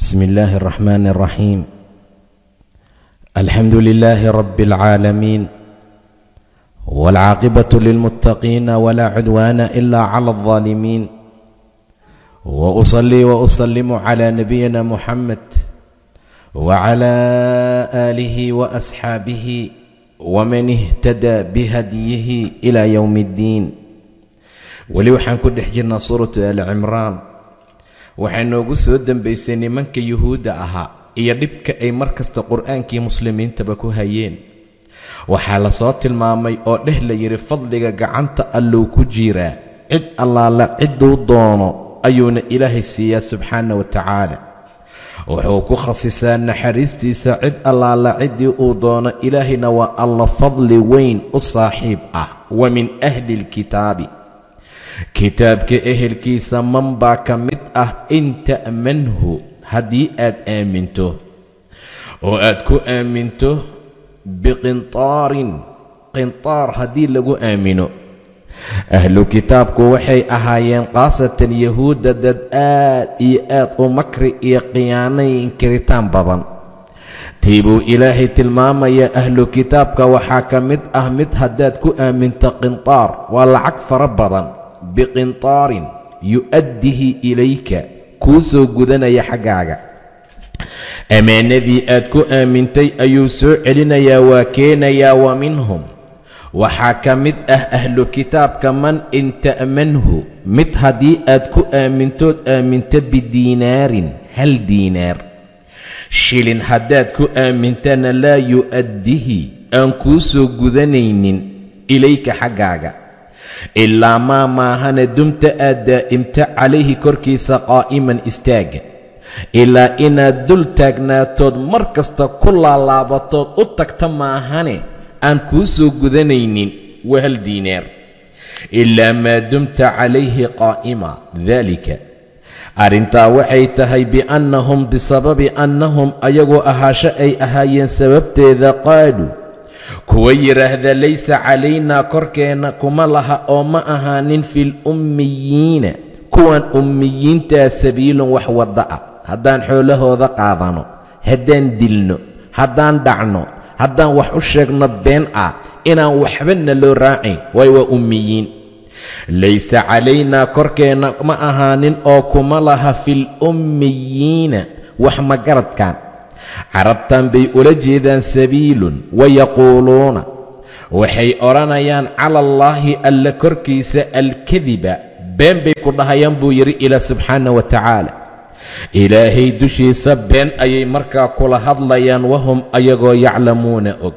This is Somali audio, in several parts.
بسم الله الرحمن الرحيم الحمد لله رب العالمين والعاقبة للمتقين ولا عدوان إلا على الظالمين وأصلي وأسلم على نبينا محمد وعلى آله وأصحابه ومن اهتدى بهديه إلى يوم الدين weli waxaan ku dhex jirnaa suuratu aali cimraan waxay noogu soo dembaysay nimanka yuhuudda ahaa iyo dhibka ay mar kasta qur'aankii muslimiintaba ku hayeen waxaa lasoo tilmaamay oo dheh la yidhi fadliga gacanta alluu ku jiraa cid allaala cidduu doono ayuuna ilaahay siiyaa subxaana wa tacaala wuxuu ku khasisaa naxariistiisa cid allaala ciddii uu doono ilaahayna waa alla fadli weyn u saaxiib ah wa min ahli lkitaabi kitaabka ehelkiisa man baa ka mid ah in ta'manhu haddii aad aaminto oo aad ku aaminto biqintaarin qintaar haddii lagu aamino ahlu kitaabku waxay ahaayeen khaasatan yahuudda dad aad iyo aad u makri iyo khiyaanay inkiritaan badan tii buu ilaahay tilmaamayaa ahlu kitaabka waxaa ka mid ah mid haddaad ku aaminto qintaar waa lacag fara badan biqintaarin yu'addihi ilayka kuu soo gudanaya xaggaaga ammaanadii aad ku aamintay ayuu soo celinayaa waa keenayaa wa minhum waxaa ka mid ah ahlu kitaabka man in ta'manhu mid haddii aad ku aamintood aaminto bidiinaarin hal diinaar shilin haddaad ku aamintana laa yu'addihi aan kuu soo gudanaynin ilayka xaggaaga ilaa maa maahana dumta aad daa'imto calayhi korkiisa qaa'iman istaaga ilaa inaad dul taagnaatood mar kasta ku laalaabatood u tagta maahane aan kuu soo gudanaynin waa hal diinaar ilaa maa dumta calayhi qaa'ima daalika arrintaa waxay tahay biannahum bisababi annahum ayagoo ahaasho ay ahaayeen sababteeda qaaluu kuwa yidhaahda laysa calaynaa korkeenna kuma laha oo ma ahaanin fil ummiyiina kuwan ummiyiintaa sabiilun wax wadda ah haddaan xoolahooda qaadano haddaan dilno haddaan dhacno haddaan wax u sheegno been ah inaan waxbana loo raacayn waayo waa ummiyiin laysa calaynaa korkeenna ma ahaanin oo kuma laha fil ummiyiina wax magaradkan carabtan bay ula jeedaan sabiilun wayaquuluuna waxay odhanayaan cala allaahi alla korkiisa alkadiba been bay ku dhahayaan buu yidhi ilaa subxaana wa tacaala ilaahay dushiisa been ayay markaa kula hadlayaan wahum ayagoo yaclamuuna og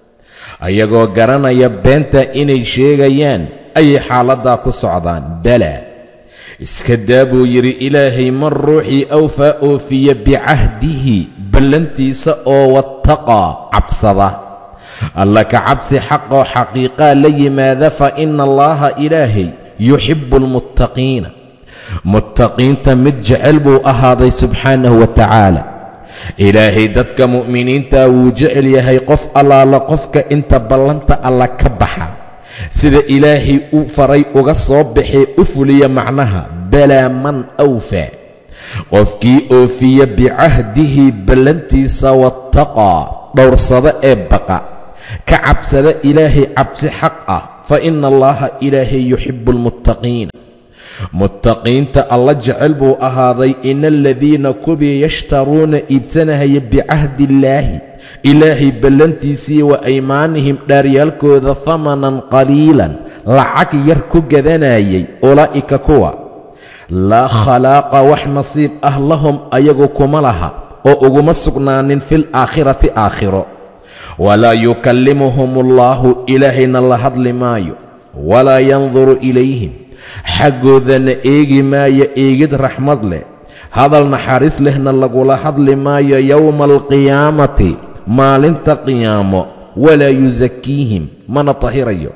ayagoo garanaya beenta inay sheegayaan ayay xaaladdaa ku socdaan balaa iska daa buu yidhi ilaahay man ruuxii awfaa oofiya bicahdihi ballantiisa oo wattaqaa cabsada alla ka cabsi xaqoo xaqiiqaa la yimaada fa ina allaaha ilaahay yuxibbu almuttaqiina muttaqiinta mid jecel buu ahaaday subxaanahu wa tacaala ilaahay dadka mu'miniinta wuu jecel yahay qof allaala qofka inta ballanta alla ka baxa sida ilaahay u faray uga soo baxee u fuliya macnaha balaa man awfaa qofkii oofiya bicahdihi ballantiisa wattaqaa dhowrsada ee baqa ka cabsada ilaahay cabsi xaq ah fa ina allaha ilaahay yuxibbu almuttaqiina muttaqiinta alla jecel buu ahaaday ina aladiina kubii yashtaruuna iibsanahaya bicahdi illaahi ilaahay ballantiisii wa aymaanihim dhaaryaalkooda hamanan qaliilan lacag yar ku gadanayay ulaa'ika kuwa laa khalaaqa wax nasiib ah lahum ayagu kuma laha oo uguma sugnaanin fil aakhirati aakhiro walaa yukallimuhum allaahu ilaahayna la hadli maayo walaa yanduru ilayhim xaggoodana eegi maayo eegid raxmad leh hadal naxariis lehna lagula hadli maayo yowma alqiyaamati maalinta qiyaamo walaa yusakiihim mana tahirayo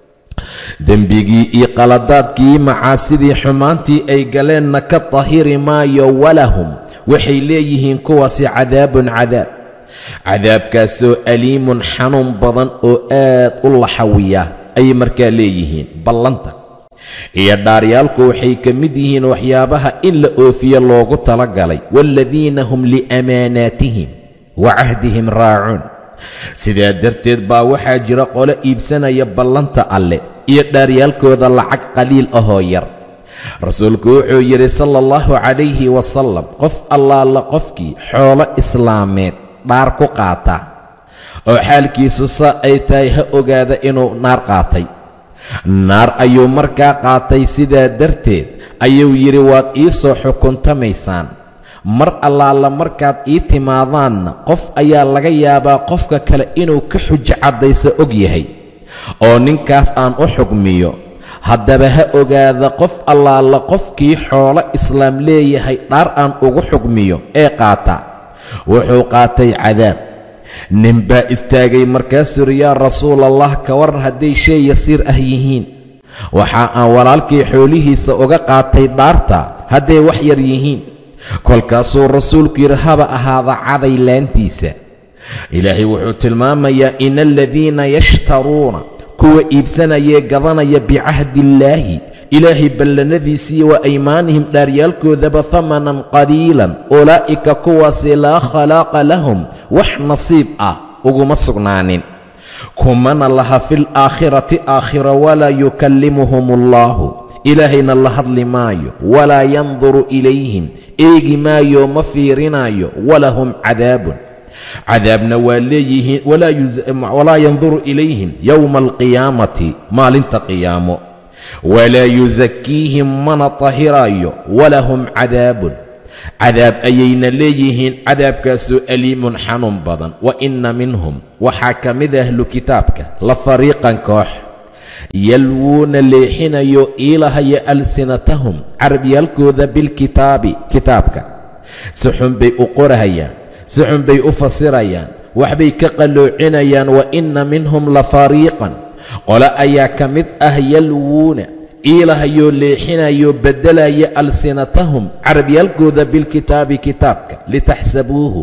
dembigii iyo qaladaadkii macaasidii xumaantii ay galeenna ka tahiri maayo walahum waxay leeyihiin kuwaasi cadaabun cadaab cadaabkaasoo aliimun xanuun badan oo aad u laxawiya ayay markaa leeyihiin ballanta iyo dhaaryaalku waxay ka mid yihiin waxyaabaha in la oofiyo loogu talagalay waaladiina hum liamaanaatihim wa cahdihim raacuun sidaa darteed baa waxaa jira qolo iibsanaya ballanta alle iyo dhaaryaalkooda lacag qaliil ahoo yar rasuulku wuxuu yidhi sala allahu calayhi wasalam qof allaala qofkii xoolo islaameed dhaar ku qaata oo xaalkiisu saa ay tahay ha ogaada inuu naar qaatay naar ayuu markaa qaatay sidaa darteed ayuu yidhi waad ii soo xukuntamaysaan mar allaala markaad ii timaadaanna qof ayaa laga yaabaa qofka kale inuu ka xujo caddayso og yahay oo ninkaas aan u xugmiyo haddaba ha ogaada qof allaala qofkii xoolo islaam leeyahay dhaar aan ugu xugmiyo ee qaata wuxuu qaatay cadaab nin baa istaagay markaasuu yidhi yaa rasuul allah ka waran hadday shay yasiir ah yihiin waxa aan walaalkii xoolihiisa uga qaatay dhaarta hadday wax yar yihiin kolkaasuu rasuulku yidhi haba ahaada caday laantiisa ilaahay wuxuu tilmaamayaa ina aladiina yashtaruuna kuwa iibsanayee gadanaya bicahdiillaahi ilaahay ballanadiisiiyo wa aymaanihim dhaaryaalkoodaba hamanan qaliilan ulaa'ika kuwaasi laa khalaaqa lahum wax nasiib ah uguma sugnaanin kumana laha fil aakhirati aakhira walaa yukallimuhum allaahu ilaahayna la hadli maayo walaa yanduru ilayhim eegi maayo ma fiirinayo walahum cadaabun cadaabna waa leeyihiin walaa yanduru ilayhim yowma alqiyaamati maalinta qiyaamo walaa yusakiihim mana tahiraayo walahum cadaabun cadaab ayayna leeyihiin cadaabkaasoo aliimun xanuun badan wa inna minhum waxaa ka mid ahlu kitaabka la fariiqan koox yalwuuna leexinayo iilahaya alsinatahum carabyaalkooda bilkitaabi kitaabka si xun bay u qorahayaan si xun bay u fasirayaan waxbay ka qalloocinayaan wa inna minhum la fariiqan qole ayaa ka mid ah yalwuuna iilahayoo leexinayoo beddelaya alsinatahum carabyaalkooda bilkitaabi kitaabka litaxsabuuhu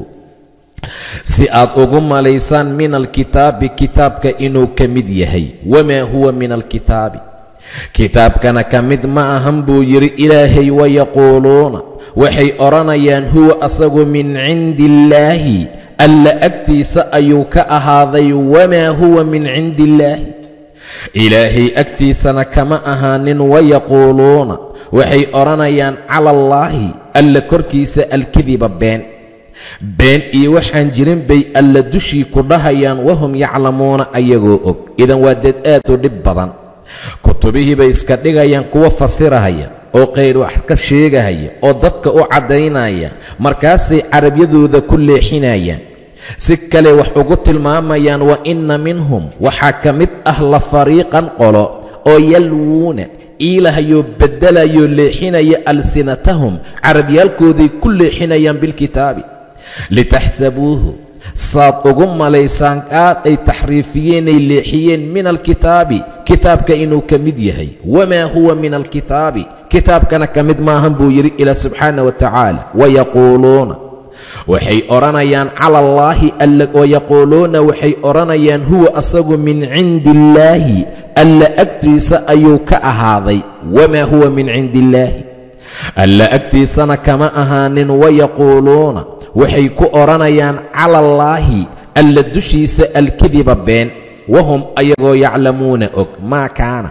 si aad ugu malaysaan min alkitaabi kitaabka inuu ka mid yahay wamaa huwa min alkitaabi kitaabkana ka mid ma ahan buu yidhi ilaahay wayaquuluuna waxay odhanayaan huwa asagu min cindi illaahi alla agtiisa ayuu ka ahaaday wamaa huwa min cindi illaahi ilaahay agtiisana kama ahaanin wayaquuluuna waxay odhanayaan cala allaahi alla korkiisa alkadiba been been iyo waxaan jirin bay alla dushii ku dhahayaan wahum yaclamuuna ayagoo og idan waa dad aad u dhib badan kutubihii bay iska dhigayaan kuwa fasirahaya oo qayr wax ka sheegahaya oo dadka u caddaynaya markaasay carabyadooda ku leexinayaan si kale wax ugu tilmaamayaan wa inna minhum waxaa ka mid ah la fariiqan qolo oo yalwuuna iilahayoo beddelayoo leexinaya alsinatahum carabyaalkooday ku leexinayaan bilkitaabi litaxsabuuhu saad ugu malaysaan aad ay taxriifiyeenay leexiyeen min alkitaabi kitaabka inuu ka mid yahay wamaa huwa min alkitaabi kitaabkana ka mid maahan buu yidhi ilaa subxaana wa tacaala wayaquuluuna waxay odhanayaan cala allaahi alla wayaquuluuna waxay odhanayaan huwa asagu min cindi illaahi alla agtiisa ayuu ka ahaaday wamaa huwa min cindi illaahi alla agtiisana kama ahaanin wayaquuluuna waxay ku odhanayaan cala allaahi alla dushiisa alkadiba been wahum ayagoo yaclamuuna og maa kaana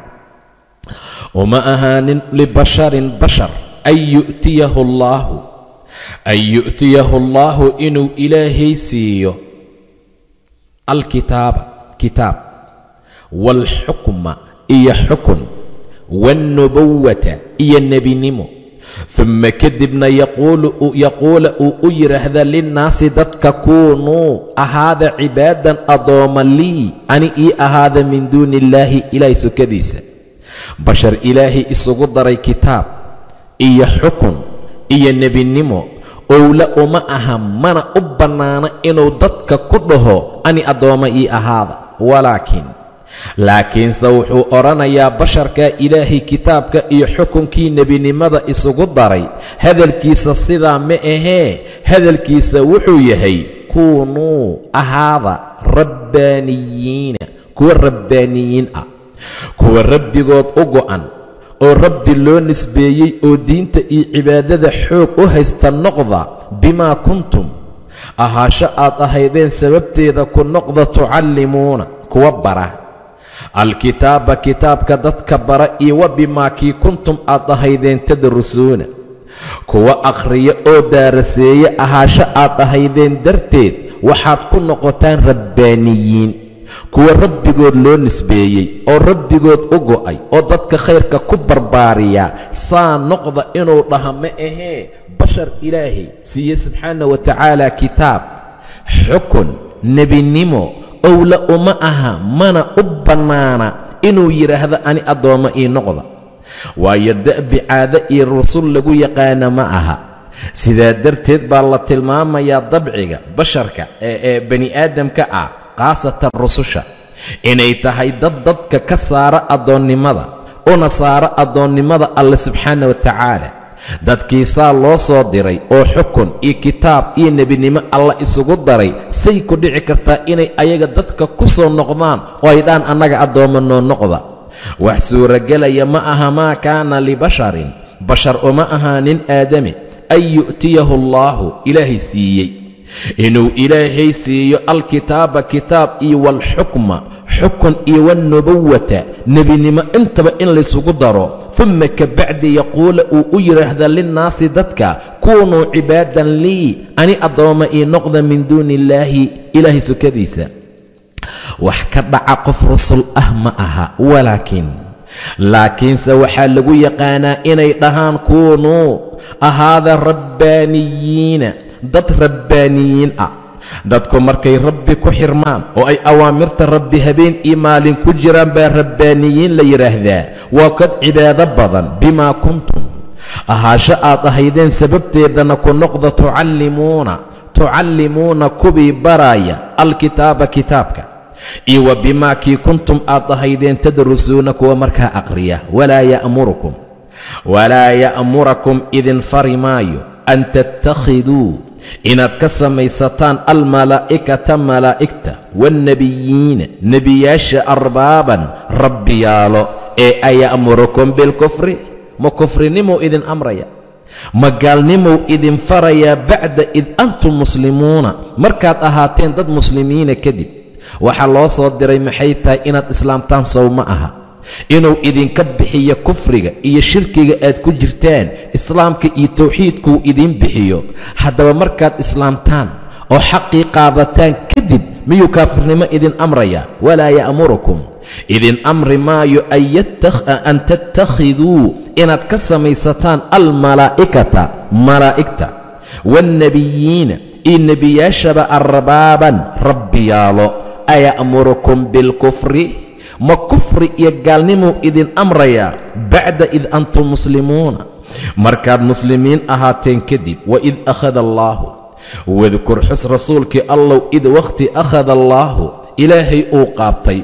uma ahaanin libasharin bashar an yu'tiyahu allaahu an yu'tiyahu allaahu inuu ilaahay siiyo alkitaaba kitaab waalxukma iyo xukun waalnubuwata iyo nebinimo uma kadibna yaquula uu u yidhaahda linnaasi dadka kuunuu ahaada cibaadan addooma lii ani ii ahaada min duuni illaahi ilaahay sokadiisa bashar ilaahay isugu daray kitaab iyo xukun iyo nebinimo owla uma aha mana u bannaana inuu dadka ku dhaho ani addooma ii ahaada walaakiin laakiinse wuxuu odhanayaa basharkaa ilaahay kitaabka iyo xukunkii nebinimada isugu daray hadalkiisa sidaa ma ahee hadalkiisa wuxuu yahay kuunuu ahaada rabbaaniyiina kuwa rabbaaniyiin ah kuwa rabbigood u go'an oo rabbi loo nisbeeyey oo diinta iyo cibaadada xoog u haysta noqda bimaa kuntum ahaasho aad ahaydeen sababteeda ku noqda tucallimuuna kuwa bara alkitaaba kitaabka dadka bara iyo wa bimaa kii kuntum aad ahaydeen tadrusuuna kuwa akhriya oo daaraseeye ahaasho aad ahaydeen darteed waxaad ku noqotaan rabbaaniyiin kuwa rabbigood loo nisbeeyey oo rabbigood u go'ay oo dadka khayrka ku barbaariya saa noqda inuu dhaha ma ahee bashar ilaahay siiye subxaana wa tacaala kitaab xukun nebinimo owla uma aha mana u bannaana inuu yidhaahdo ani addoommo ii noqda waayo da'bi caado iyo rusul lagu yaqaana ma aha sidaa darteed baa la tilmaamayaa dabciga basharka ee ee bani aadamka ah khaasatan rususha inay tahay dad dadka ka saara addoonnimada una saara addoonnimada alle subxaana wa tacaala dadkiisaa loo soo diray oo xukun iyo kitaab iyo nebinimo alla isugu daray say ku dhici kartaa inay ayaga dadka ku soo noqdaan oo ay dhaan annaga addoommo noo noqda wax suuragelaya ma aha maa kaana libasharin bashar uma ahaanin aadame an yu'tiyahu allaahu ilaahay siiyey inuu ilaahay siiyo alkitaaba kitaab iyo waalxukma xukun iyo waalnubuwata nebinimo intaba in laysugu daro uma ka bacdi yaquula uu u yidhaahda linnaasi dadka kuunuu cibaadan lii ani addoomma ii noqda min duuni illaahi ilaahay sukadiisa wax ka dhaca qof rusul ah ma aha walaakiin laakiinse waxaa lagu yaqaanaa inay dhahaan kuunuu ahaada rabbaaniyiina dad rabbaaniyiin ah dadku markay rabbi ku xirmaan oo ay awaamirta rabbi habeen iyo maalin ku jiraan baa rabbaaniyiin la yidhaahdaa waa kod cibaado badan bimaa kuntum ahaasho aad ahaydeen sababteedana ku noqda tucallimuuna tucallimuuna kuwii baraaya alkitaaba kitaabka iyo wa bimaa kii kuntum aad ahaydeen tadrusuuna kuwa markaa aqriya walaa ya'murukum walaa ya'murakum idin fari maayo an tattakhiduu inaad ka samaysataan almalaa'ikata malaa'igta waannebiyiina nebiyaasha arbaaban rabbiyaalo ee aya'murukum bilkufri ma kufrinimuu idin amraya ma gaalnimuu idin farayaa bacda id antum muslimuuna markaad ahaateen dad muslimiina kadib waxaa loo soo diray maxay tahay inaad islaamtaan sow ma aha inuu idinka bixiyo kufriga iyo shirkiga aad ku jirtaan islaamka iyo tawxiidkuu idiin bixiyo haddaba markaad islaamtaan oo xaqii qaadataan kadib miyuu kaafirnimo idin amrayaa walaa ya'murukum idin amri maayo an tattakhiduu inaad ka samaysataan almalaa'ikata malaa'igta waannebiyiina iyo nebiyaashaba arbaaban rabbiyaalo aya'murukum bilkufri ma kufri iyo gaalnimuu idin amrayaa bacda id antum muslimuuna markaad muslimiin ahaateen kadib waid akhada allaahu wadkur xus rasuulkii allow id wakhti akhada allaahu ilaahay uu qaabtay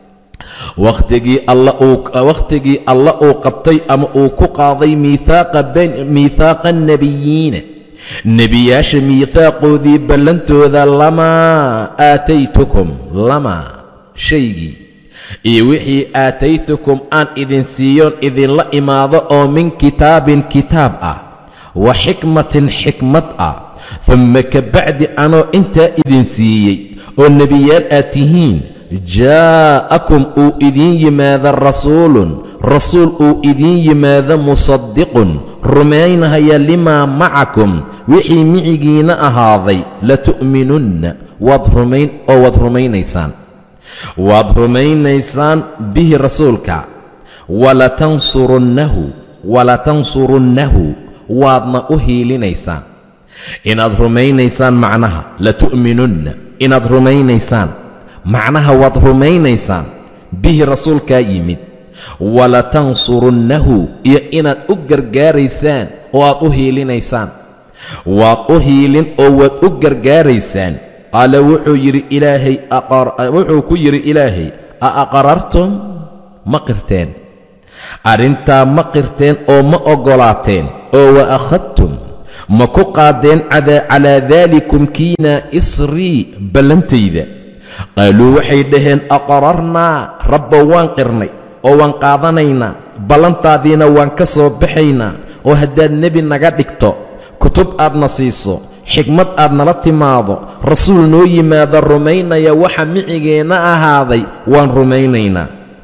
wakhtigii alla uu qabtay ama uu ku qaaday miihaaqa annebiyiina nebiyaasha miihaaqoodii ballantooda lamaa aataytukum lamaa shaygii iyo wixii aataytukum aan idin siiyoon idinla imaado oo min kitaabin kitaab ah wa xikmatin xikmad ah dumma ka bacdi anoo intaa idin siiyey oo nebiyaal aad tihiin jaa'akum uu idiin yimaado rasuulun rasuul uu idiin yimaado musaddiqun rumaynahaya limaa macakum wixii micigiina ahaaday latu'minunna waad rumayn oo waad rumaynaysaan waad rumaynaysaan bihi rasuulka walatansurunnahu walatansurunnahu waadna u hiilinaysaan inaad rumaynaysaan macnaha latu'minunna inaad rumaynaysaan macnaha waad rumaynaysaan bihi rasuulkaa yimid walatansurunnahu iyo inaad u gargaaraysaan oo aad u hiilinaysaan waad u hiilin oo waad u gargaaraysaan qaala wuxuu yidhi ilaahay wuxuu ku yidhi ilaahay a aqrartum ma qirteen arrintaa ma qirteen oo ma oggolaateen oo wa akhadtum ma ku qaadeen calaa daalikum kiinaa isrii ballantayda qaaluu waxay dhaheen aqrarnaa rabba waan qirnay oo waan qaadanaynaa ballantaadiina waan ka soo baxaynaa oo haddaad nebi naga dhigto kutub aadna siiso xigmad aad nala timaado rasuul noo yimaada rumaynaya waxa micigeenna ahaaday waan rumaynaynaa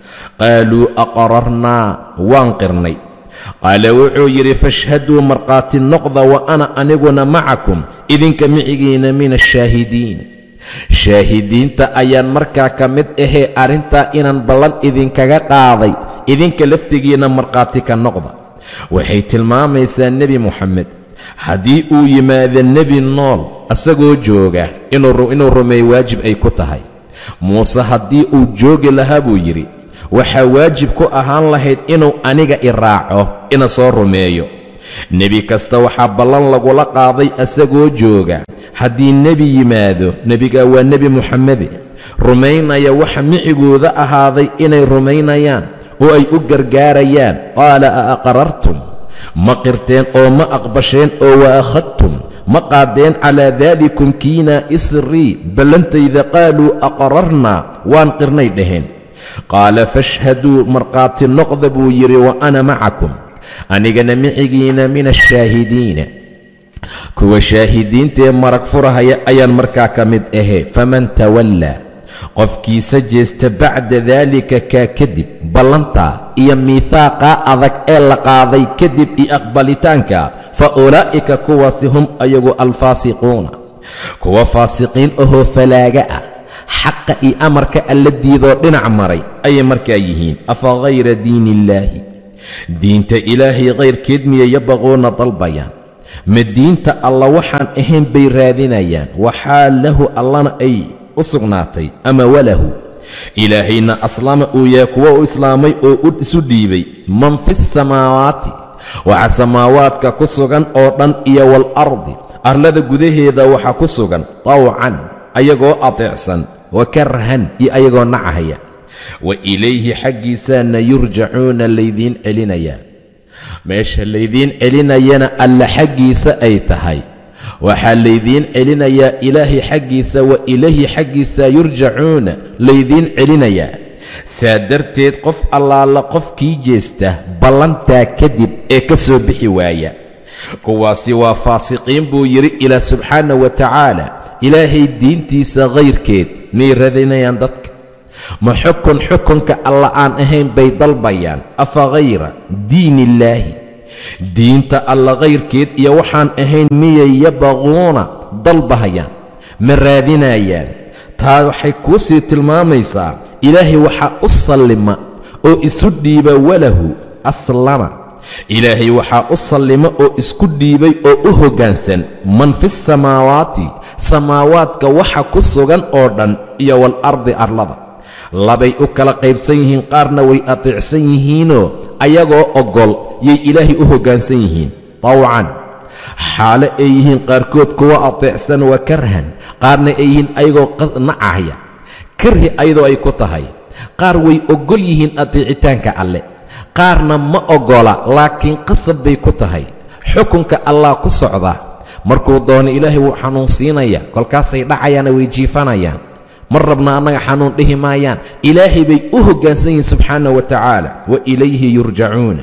qaaluu aqrarnaa waan qirnay qaala wuxuu yidhi fashhaduu markhaati noqda wa ana aniguna macakum idinka micigiina min ashaahidiin shaahidiinta ayaan markaa ka mid ahee arrintaa inaan ballan idinkaga qaaday idinka laftigiinna markhaati ka noqda waxay tilmaamaysaa nebi moxamed haddii uu yimaado nebi nool isagoo jooga inuu rumeeyo waajib ay ku tahay muuse haddii uu joogi lahaa buu yidhi waxaa waajib ku ahaan lahayd inuu aniga i raaco ina soo rumeeyo nebi kasta waxaa ballan lagula qaaday asagoo jooga haddii nebi yimaado nebigaa waa nebi moxamede rumaynaya waxa micigooda ahaaday inay rumaynayaan oo ay u gargaarayaan qaala a aqrartum ma qirteen oo ma aqbasheen oo wa akhadtum ma qaadeen calaa daalikum kiinaa isrii ballantayda qaaluu aqrarnaa waan qirnay dhaheen qaala fashhaduu markhaati noqda buu yidhi wa ana macakum anigana micigiina min ashaahidiina kuwa shaahidiintaee marag furahaya ayaan markaa ka mid ahee faman tawallaa qofkiisa jeesta bacda daalika kaa kadib ballantaa iyo miihaaqaa adag ee la qaaday kadib iyo aqbalitaanka fa ulaa'ika kuwaasi hum ayagu alfaasiquuna kuwa faasiqiin ahoo falaaga ah xaqa iyo amarka alla diidoo dhinac maray ayay markaa yihiin afa hayra diini illaahi diinta ilaahay kayrkeed miyay yabaquuna dalbayaan ma diinta alla waxaan ahayn bay raadinayaan waxaa lahu allana ay u sugnaatay ama walahu ilaahayna aslama uu yahay kuwa u islaamay oo u isu dhiibay man fi samaawaati waxa samaawaadka ku sugan oo dhan iyo waalardi arlada gudaheeda waxa ku sugan tawcan ayagoo ateecsan wa karhan iyo ayagoo nacahaya wa ilayhi xaggiisaana yurjacuuna laydiin celinayaa meesha laydiin celinayana alla xaggiisa ay tahay waxaa laydiin celinayaa ilaahay xaggiisa wa ilayhi xaggiisa yurjacuuna laydiin celinayaa saa darteed qof allaala qofkii jeesta ballantaa kadib ee ka soo bixi waaya kuwaasi waa faasiqiin buu yidhi ilaa subxaana wa tacaala ilaahay diintiisa kayrkeed miyay radinayaan dadka ma xukun xukunka alla aan ahayn bay dalbayaan afa hayra diin illaahi diinta alla kayrkeed iyo waxaan ahayn miyay yabaquuna dalbahayaan ma raadinayaan taa waxay kuu sii tilmaamaysaa ilaahay waxaa u sallima oo isu dhiiba walahu aslama ilaahay waxaa u sallima oo isku dhiibay oo u hoggaansan man fi samaawaati samaawaadka waxa ku sugan oo dhan iyo waalardi arlada labay u kala qaybsan yihiin qaarna way ateecsan yihiinoo ayagoo oggol yay ilaahay u hoggaansan yihiin tawcan xaale ay yihiin qaarkood kuwa ateecsan wa karhan qaarna ay yihiin ayagoo nacahya karhi ayadoo ay ku tahay qaar way oggol yihiin ateecitaanka alle qaarna ma oggola laakiin qasab bay ku tahay xukunka allah ku socda markuu doono ilaahay wuu xanuunsiinaya kolkaasay dhacayaana way jiifanayaan mar rabna annaga xanuun dhihi maayaan ilaahay bay u hoggaansan yihiin subxaana wa tacaala wa ilayhi yurjacuuna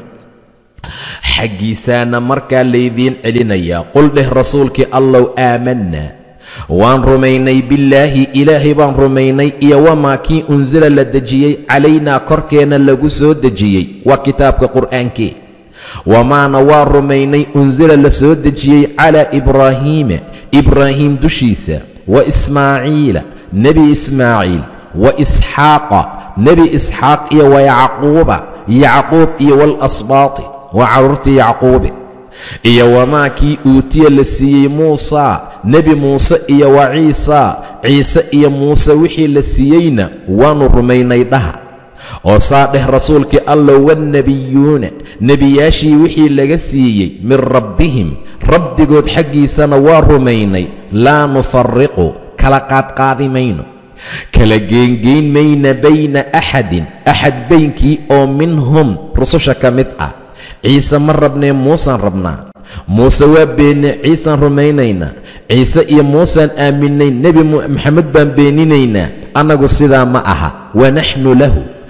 xaggiisaana markaa laydiin celinayaa qul dheh rasuulkii allow aamanna waan rumaynay billaahi ilaahay baan rumaynay iyo wamaa kii unsila la dejiyey calaynaa korkeenna lagu soo dejiyey waa kitaabka qur'aankee wamaana waa rumaynay unsila la soo dejiyey calaa ibraahiima ibraahiim dushiisa wa ismaaciila nebi ismaaciil wa isxaaqa nebi isxaaq iyo wa yacquuba yacquub iyo waalasbaati waa carruurtii yacquube iyo wamaa kii uutiya la siiyey muusaa nebi muuse iyo wa ciisaa ciise iyo muuse wixii la siiyeyna waannu rumaynay dhaha oo saa dheh rasuulkii allow wannebiyuuna nebiyaashii wixii laga siiyey min rabbihim rabbigood xaggiisana waa rumaynay laa nufariqu kala qaadqaadi mayno kala geengeyn mayna bayna axadin axad baynkii oo minhum rususha ka mid ah ciise ma rabnee muusaan rabnaa muuse waa beenne ciisaan rumaynaynaa ciise iyo muusaan aaminay nebi maxamed baan beeninaynaa annagu sidaa ma aha wanaxnu lahu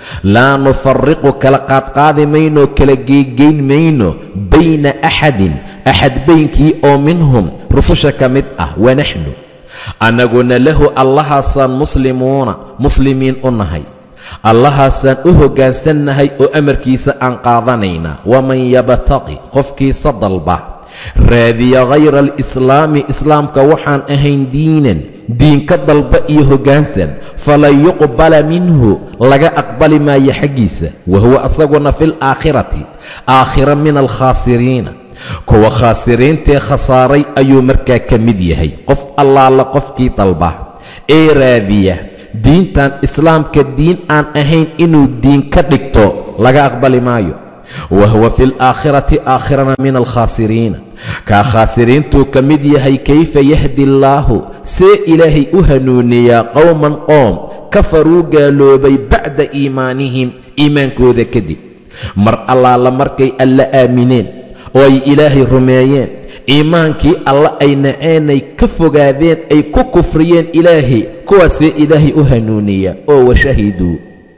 laa nufariqu kala qaadqaadi mayno kala geegeyn mayno bayna axadin axad baynkii oo minhum rususha ka mid ah wanaxnu annaguna lahu allahaasaan muslimuuna muslimiin u nahay allahaasaan u hoggaansannahay oo amarkiisa aan qaadanaynaa waman yabtaqi qofkiisa dalba raadiya hayra alislaami islaamka waxaan ahayn diinan diinka dalba iyo hoggaansan falan yuqbala minhu laga aqbali maayo xaggiisa wa huwa asaguna fi alaakhirati aakhira min alkhaasiriina kuwa khaasiriintee khasaaray ayuu markaa ka mid yahay qof allaala qofkii dalba ee raadiya diintan islaamka diin aan ahayn inuu diin ka dhigto laga aqbali maayo wa huwa fi alaakhirati aakhirana min alkhaasiriina kaa khaasiriintuu ka mid yahay kayfa yahdi allaahu see ilaahay u hanuuniyaa qowman qoom kafaruu gaaloobay bacda iimaanihim iimaankooda kadib mar allaala markay alla aamineen oo ay ilaahay rumeeyeen iimaankii alla ay naceenay ka fogaadeen ay ku kufriyeen ilaahay kuwaasee ilaahay u hanuuniya oo washahiduu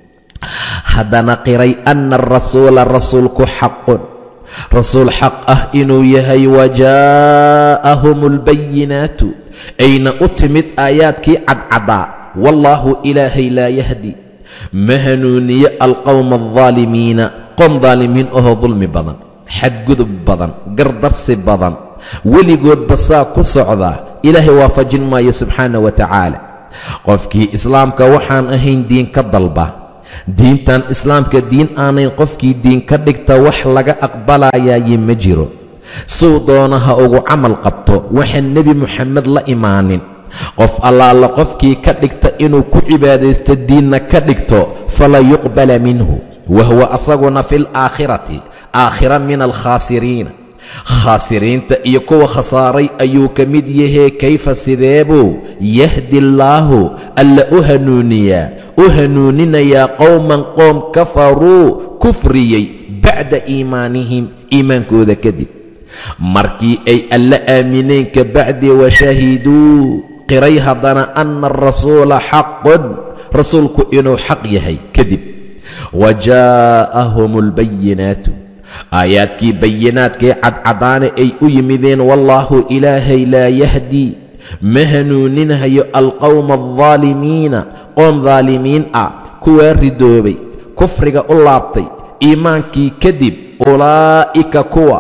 haddana qiray anna arasuula rasuulku xaqun rasuul xaq ah inuu yahay wajaa'ahum albayinaatu ayna u timid aayaadkii cadcadaa wallaahu ilaahay laa yahdi ma hanuuniyo alqowma aldaalimiina qom daalimiin ahoo dulmi badan xadgudub badan gardarsi badan weligoodba saa ku socdaa ilaahay waafajin maayo subxaana wa tacaala qofkii islaamka waxaan ahayn diin ka dalba diintan islaamka diin aanayn qofkii diin ka dhigta wax laga aqbalayaaye ma jiro suu doona ha ugu camal qabto waxaan nebi moxamed la imaanin qof allaala qofkii ka dhigta inuu ku cibaadaysto diinna ka dhigto fala yuqbala minhu wa huwa asaguna fi alaakhirati aakhira min alkhaasiriina khaasiriinta iyo kuwa khasaaray ayuu ka mid yahee kayfa sideebuu yahdi allaahu alla u hanuuniyaa u hanuuninayaa qowman qoom kafaruu kufriyey bacda iimaanihim iimaankooda kadib markii ay alla aamineen ka bacdi washahiduu qiray haddana anna arasuula xaqun rasuulku inuu xaq yahay kadib wa jaa'ahum albayinaatu aayaadkii bayinaadkee cadcadaane ay u yimideen wallaahu ilaahay laa yahdii ma hanuuninhayo alqowma aldaalimiina qoom daalimiin ah kuwaa ridoobay kufriga u laabtay iimaankii kadib ulaa'ika kuwa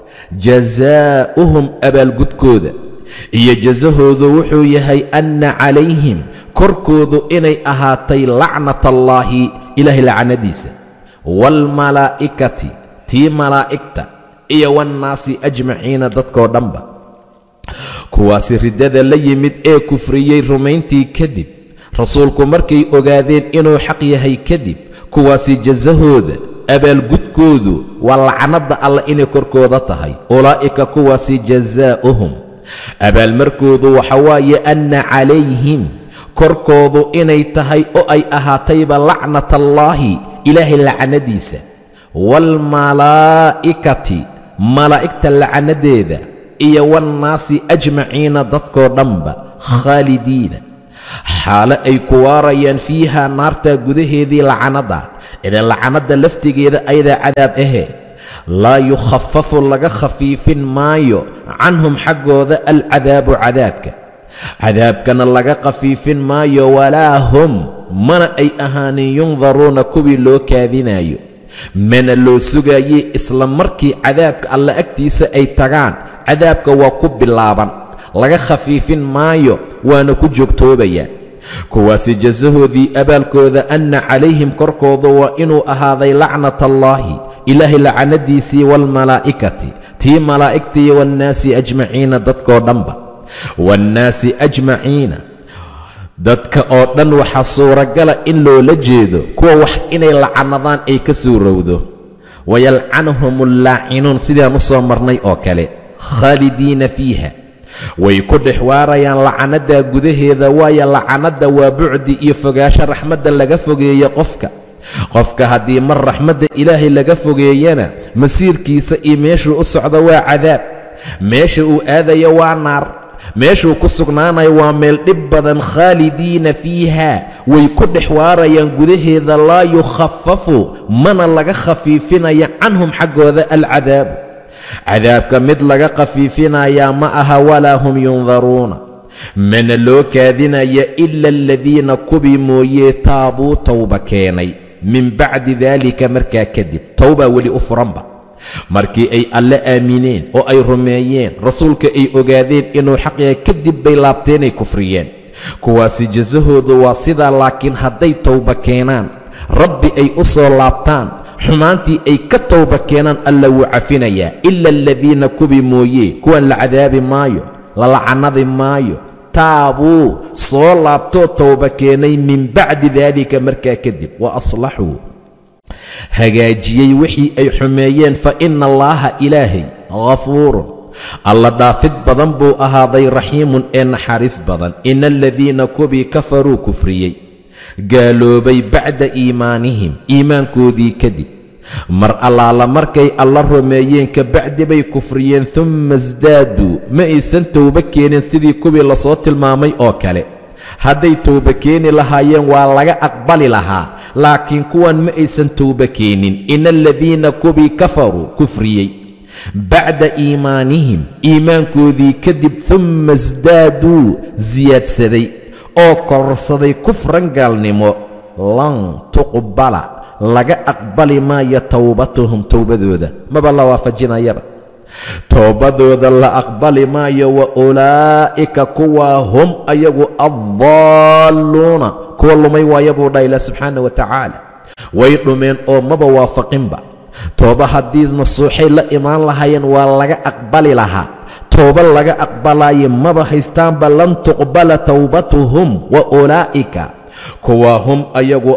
jazaa'uhum abaalgudkooda iyo jasahoodu wuxuu yahay anna calayhim korkoodu inay ahaatay lacnat allaahi ilaahay lacnadiisa waalmalaa'ikati tii malaa'igta iyo wannaasi ajmaciina dadkoo dhanba kuwaasi riddada la yimid ee kufriyey rumayntii kadib rasuulku markay ogaadeen inuu xaq yahay kadib kuwaasi jasahooda abaalgudkoodu waa lacnadda alle inay korkooda tahay ulaa'ika kuwaasi jazaa'uhum abaalmarkoodu waxa waaye anna calayhim korkoodu inay tahay oo ay ahaatayba lacnatallaahi ilaahay lacnadiisa waalmalaa'ikati malaa'igta lacnadeeda iyo wannaasi ajmaciina dadkoo dhanba khaalidiina xaalo ay ku waarayaan fiiha naarta gudaheedii lacanadda ila lacanadda laftigeeda ayadaa cadaab ahee laa yukhafafu laga khafiifin maayo canhum xaggooda alcadaabu cadaabka cadaabkana laga khafiifin maayo walaa hum mana ay ahaanin yundaruuna kuwii loo kaadinaayo mana loo sugaayey isla markii cadaabka alle agtiisa ay tagaan cadaabka waa ku bilaaban laga khafiifin maayo waana ku joogtoobayaan kuwaasi jasahoodii abaalkooda anna calayhim korkooda waa inuu ahaaday lacnatallaahi ilaahay lacnadiisii waalmalaa'ikati tii malaa'igtii waannaasi ajmaciina dadkoo dhanba waannaasi ajmaciina dadka oo dhan waxaa suuragala in loola jeedo kuwa wax inay lacanadaan ay ka suurowdo wayalcanhum allaacinuun sidaan u soo marnay oo kale khaalidiina fiiha way ku dhex waarayaan lacanadda gudaheeda waayo lacanadda waa bucdi iyo fogaasho raxmadda laga fogeeye qofka qofka haddii mar raxmadda ilaahay laga fogeeyana masiirkiisa iyo meeshuu u socdo waa cadaab meesha uu aadayo waa naar meeshuu ku sugnaanayo waa meel dhib badan khaalidiina fiiha way ku dhex waarayaan gudaheeda laa yukhafafu mana laga khafiifinaya canhum xaggooda alcadaabu cadaabka mid laga khafiifinayaa ma aha walaa hum yundaruuna mana loo kaadinaya ila aladiina kubii mooyee taabuu towba keenay min bacdi daalika markaa kadib towbaa weli u furanba markii ay alle aamineen oo ay rumeeyeen rasuulka ay ogaadeen inuu xaq yahay kadib bay laabteenay kufriyeen kuwaasi jasahoodu waa sidaa laakiin hadday towba keenaan rabbi ay u soo laabtaan xumaantii ay ka towba keenaan alla wuu cafinayaa ila aladiina kubii mooyee kuwan la cadaabi maayo la lacanadi maayo taabuu soo laabtoo towba keenay min bacdi daalika markaa kadib wa aslaxuu hagaajiyey wixii ay xumeeyeen fa ina allaaha ilaahay ghafuurun alla dhaafid badan buu ahaaday raxiimun ee naxariis badan ina aladiina kubii kafaruu kufriyey gaaloobay bacda iimaanihim iimaankoodii kadib mar allaala markay alla rumeeyeen ka bacdi bay kufriyeen humma isdaaduu ma aysan towbo keenin sidii kuwii lasoo tilmaamay oo kale hadday towbo keeni lahaayeen waa laga aqbali lahaa laakiin kuwan ma aysan towbo keenin ina aladiina kubii kafaruu kufriyey bacda iimaanihim iimaankoodii kadib humma isdaaduu siyaadsaday oo kororsaday kufran gaalnimo lan tuqbala laga aqbali maayo towbatuhum towbadooda maba la waafajinayaba toobadooda la aqbali maayo wa ulaa'ika kuwaa hum ayagu addaalluuna kuwa lumay waaya buu dha ilah subxaana wa tacaala way dhumeen oo maba waafaqinba tooba haddii nasuuxay la imaan lahaayeen waa laga aqbali lahaa tooba laga aqbalaayo maba haystaanba lan tuqbala towbatuhum wa ulaa'ika kuwaa hum ayagu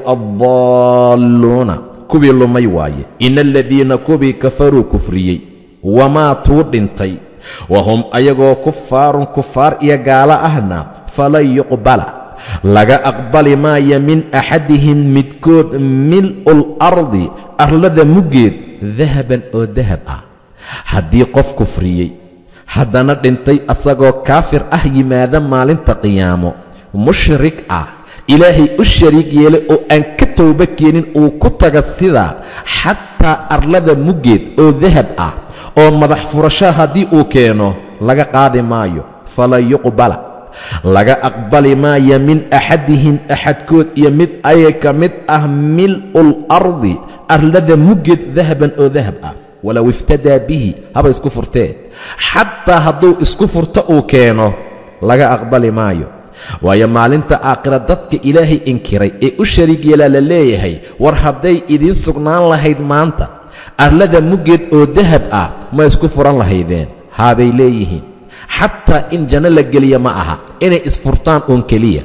addaalluuna kuwii lumay waaye ina aladiina kuwii kafaruu kufriyey wamaatuu dhintay wa hum ayagoo kufaarun kufaar iyo gaalo ahna falan yuqbala laga aqbali maayo min axadihim midkood mil'u lardi arlada muggeed dahaban oo dahab ah haddii qof kufriyey haddana dhintay asagoo kaafir ah yimaada maalinta qiyaamo mushrik ah ilaahay u shariig yeelay oo aan ka towbo keenin uu ku taga sidaa xataa arlada muggeed oo dahab ah oo madax furasho haddii uu keeno laga qaadi maayo falan yuqbala laga aqbali maayo min axadihim axadkood iyo mid ayaga ka mid ah mil'ul ardi arlada muggeed dahaban oo dahab ah walow iftadaa bihi haba isku furtee xataa hadduu isku furto uu keeno laga aqbali maayo waayo maalinta aakhira dadka ilaahay inkiray ee u shariig yeelaa la leeyahay war hadday idiin sugnaan lahayd maanta arlada muggeed oo dahab ah ma isku furan lahaydeen haabay leeyihiin xataa in janno la geliya ma aha inay isfurtaan uun keliya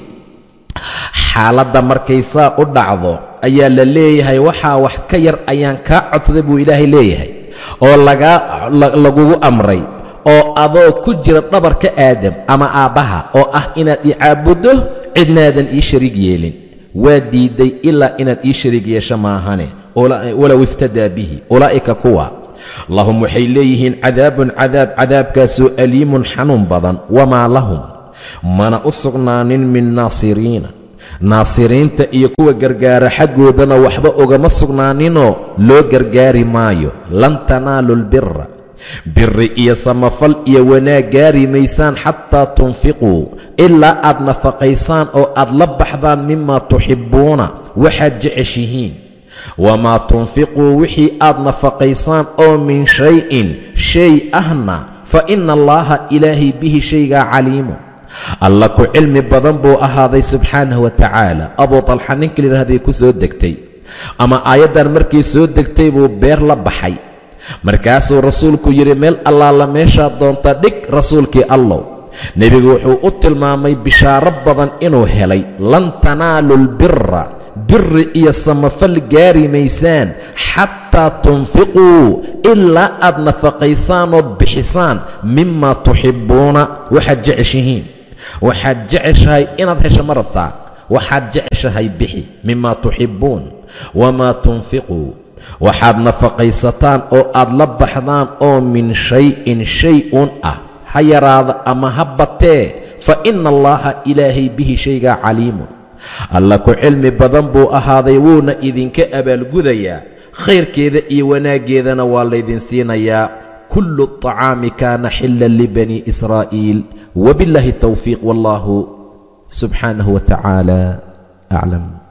xaaladda markay saa u dhacdo ayaa la leeyahay waxaa wax ka yar ayaan kaa codsaday buu ilaahay leeyahay oo lagaa lagugu amray oo adoo ku jira dhabarka aadam ama aabbaha oo ah inaad ii caabuddo cidnaadan ii shariig yeelin waa diidday ilaa inaad ii shariig yeesho maahane walow iftadaa bihi ulaa'ika kuwa lahum waxay leeyihiin cadaabun cadaab cadaabkaasoo aliimun xanuun badan wamaa lahum mana u sugnaanin min naasiriina naasiriinta iyo kuwa gargaara xaggoodana waxba ugama sugnaaninoo loo gargaari maayo lan tanaalu lbira biri iyo samafal iyo wanaag gaari maysaan xataa tunfiquu ilaa aad nafaqaysaan oo aad la baxdaan mimaa tuxibbuuna waxaad jeceshihiin wamaa tunfiquu wixii aad nafaqaysaan oo min shay-in shay ahna fa ina allaaha ilaahay bihi shaygaa caliimu alla ku cilmi badan buu ahaaday subxaanahu wa tacaala abuu talxa ninka layidhahday ku soo degtay ama aayaddan markay soo degtay buu beer la baxay markaasuu rasuulku yidhi meel allaala meeshaad doonta dhig rasuulkii allow nebigu wuxuu u tilmaamay bishaaro badan inuu helay lan tanaalu lbira biri iyo samafal gaari maysaan xataa tunfiquu ilaa aad nafaqaysaanood bixisaan mimaa tuxibbuuna waxaad jeceshihiin waxaad jeceshahay inaad hesho ma rabtaa waxaad jeceshahay bixi mimaa tuxibbuun wamaa tunfiquu waxaad nafaqaysataan oo aad la baxdaan oo min shay-in shay uun ah ha yaraada ama ha batee fa ina allaha ilaahay bihi shaygaa caliimun alla ku cilmi badan buu ahaaday wuuna idinka abaalgudayaa khayrkeeda iyo wanaaggeedana waa laydin siinayaa kullu الطacaami kaana xila libani israa'iil wbiاllahi الtowfiiq wallahu subxaanaه wa tacaala aclam